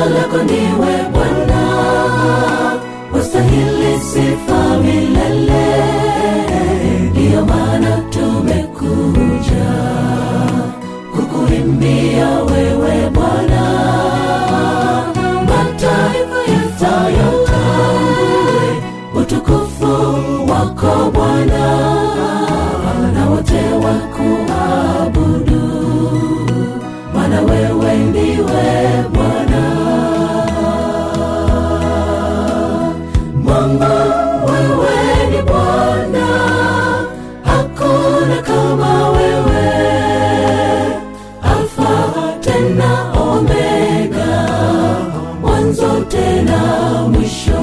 lako ndiwe Bwana, wastahili sifa milele. Ndiyo maana tumekuja kukuimbia wewe Bwana, mataifa yatayatambue utukufu wako Bwana, na wote wakuabudu, maana wewe ndiwe Bwana. Mungu wewe ni Bwana, hakuna kama wewe, Alfa tena Omega, mwanzo tena mwisho.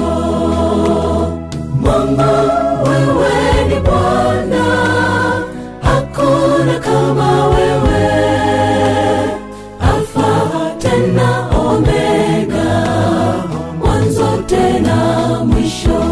Mungu wewe ni Bwana, hakuna kama wewe, Alfa tena Omega, mwanzo tena mwisho.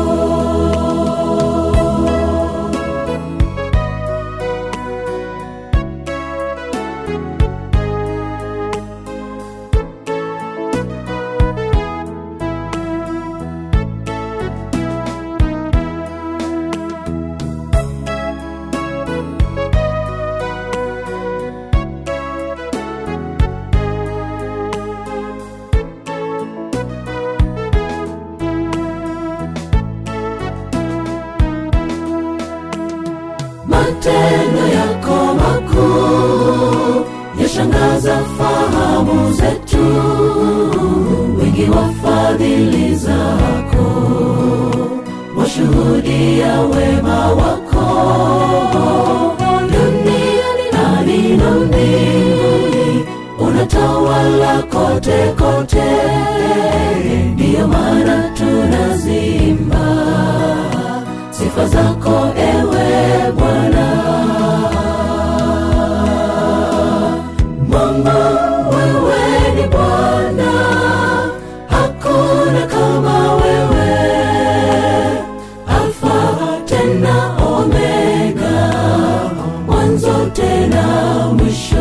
matendo yako makuu yashangaza fahamu zetu, wingi wa fadhili zako washuhudia wema wako duniani nani na mbinguni, unatawala kote kote, ndiyo maana tunazimba sifa zako ewe Bwana. Mungu wewe ni Bwana, hakuna kama wewe, Alfa tena Omega, mwanzo tena mwisho.